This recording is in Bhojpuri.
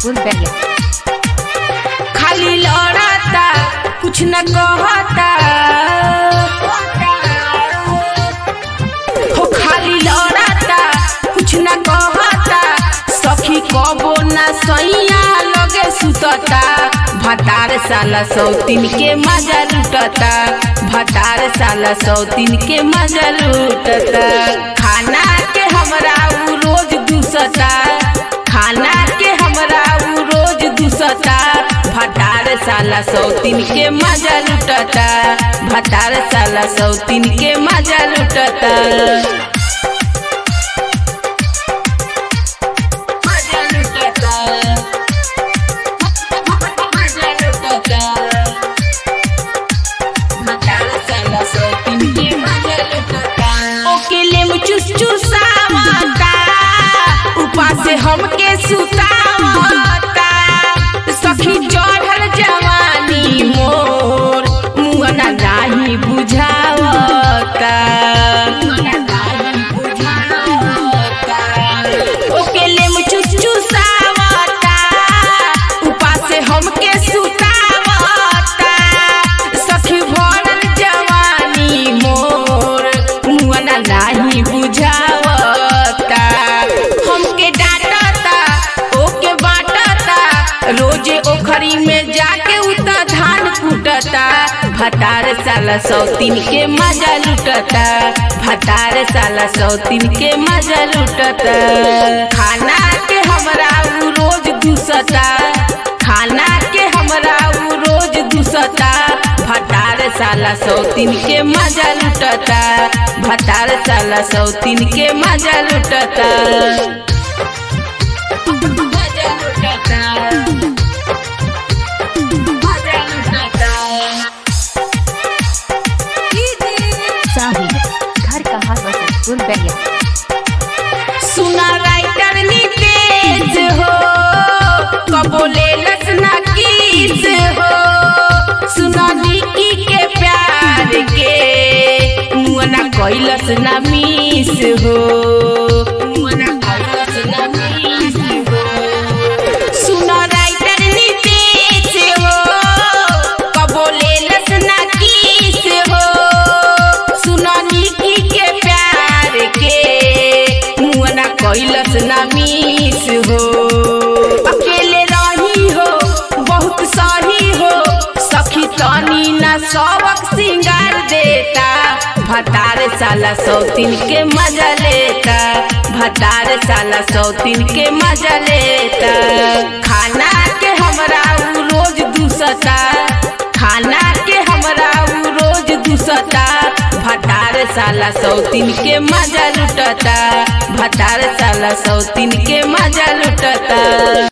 मुजफ्फरपुर बैरिया खाली लड़ता कुछ न कहता हो खाली लड़ता कुछ न कहता सखी कबो न सैया लगे सुतता भतार साला सौतीन के मजा लुटता भतार साला सौतीन के मजा लुटता खाना के हमरा उ रोज दूसता खाना के हमरा उ रोज दूसता भतार साला सौतीन के मजा लुटता भतार साला सौतीन के मजा लुटता मजा लुटता मजा लुटता भतार साला सौतीन के मजा लुटता ओकेले में चुस चुसावता उपा से हमके सुतावता सखी चढ़ल जवानी मोर मुहना नाही बुझावता ओकेले में चुस चुसावता उपा से हमके सुतावता सखी भरल जवानी मोर मुहना नाही बुझावता हमके डांटता ओके बाटता रोजे ओखरी में जाके उता धान कूटता भतार साला सौतीन के मजा लुटता भतार साला सौतीन के मजा लुटता खाना के हमरा उ रोज दूसता खाना के हमरा उ रोज दूसता भतार साला सौतीन के मजा लुटता भतार साला सौतीन के मजा लुटता मजा लुटता मजा लुटता साही घर कहाँ मुजफ्फरपुर बैरिया सुना राइटर नितेश हो कबोले लसना किस हो सुना निकी के प्यार के मुअना कैलस ना मिस हो मुअना कैलस ना मिस हो सुना राइटर नितेश हो कबोले लसना किस हो सुना निकी के प्यार के मुअना कैलस ना मिस हो अकेले रही हो बहुत सही हो सखी तनी ना सबक सिंगार देता भतार साला सौतीन के मजा लेता भतार साला सौतीन के मजा लेता खाना के हमरा उ रोज दूसता खाना के हमरा उ रोज दूसता भतार साला सौतीन के मजा लुटता भतार साला सौतीन के मजा लुटता